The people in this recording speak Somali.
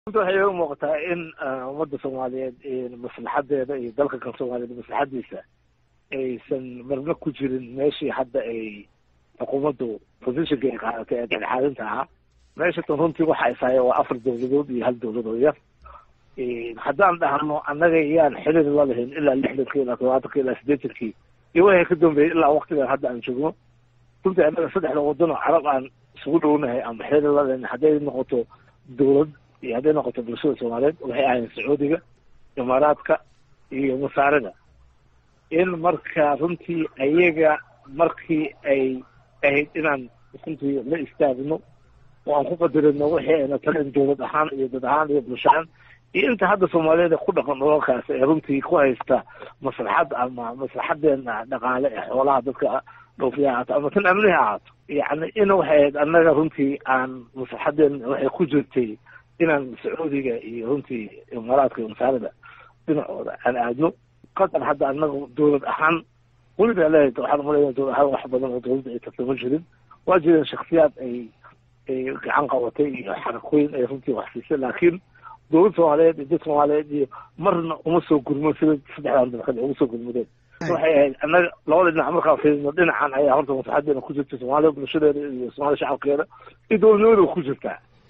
runta waxay iga muuqataa in ummadda soomaaliyeed maslaxadeeda iyo dalka kan soomaaliyeed maslaxadiisa aysan marna ku jirin meeshii hadda ay xukuumaddu positionka ay qaadatay ee dhexdhexaadinta ahaa meeshatan runtii waxa ishaaya waa afar dowladood iyo hal dowlad oo yar haddaan dhahno annaga yaan xiriir la lahayn ilaa lixdankii ilaa todobaatanki ilaa siddeetankii iyo waxay ka dambeeyey ilaa waktigan hadda aan joogno runtii annaga saddexda waddan oo carab aan isugu dhownahay ama xiriir la lahayn hadday noqoto dowlad iyo hadday noqoto bulshada soomaaliyeed waxay ahayn sacuudiga imaaraadka iyo masaarida in marka runtii ayaga markii ay ahayd inaan runtii la istaagno oo aan ku qadarino wixii ayna talin dowlad ahaan iyo dad ahaan iyo bulsho ahaan iyo inta hadda soomaaliyeed ku dhaqan dhulalkaas ee runtii ku haysta maslaxad ama maslaxadeena dhaqaale ee xoolaha dadka dhoofiya ahaato ama tan amnihi ahaato yacni in waxay ahayd annaga runtii aan maslaxadeena waxay ku jirtay inaan sacuudiga iyo runtii imaaraadka iyo masaarida dhinacooda aan aadno qatar hadda annaga dowlad ahaan weliba leeyahay waxaan umaleeyaa dowlad ahaan wax badan oo dowladda ay tartama jirin waa jireen shaksiyaad ay ay gacan qabatay iyo xarakooyin ay runtii wax siisay laakiin dowlad soomaaliyeed iyo dad soomaaliyeed iyo marna uma soo gurmo sida saddexdan dalkad ugu soo gurmudeen waxay ahayd annaga labada dhinac markaan fiirino dhinacan ayaa horta maslaxadeena ku jirta soomaaliya bulshadeeda iyo soomaaliya shacabkeeda iyo dowladnimadeeda ku jirtaa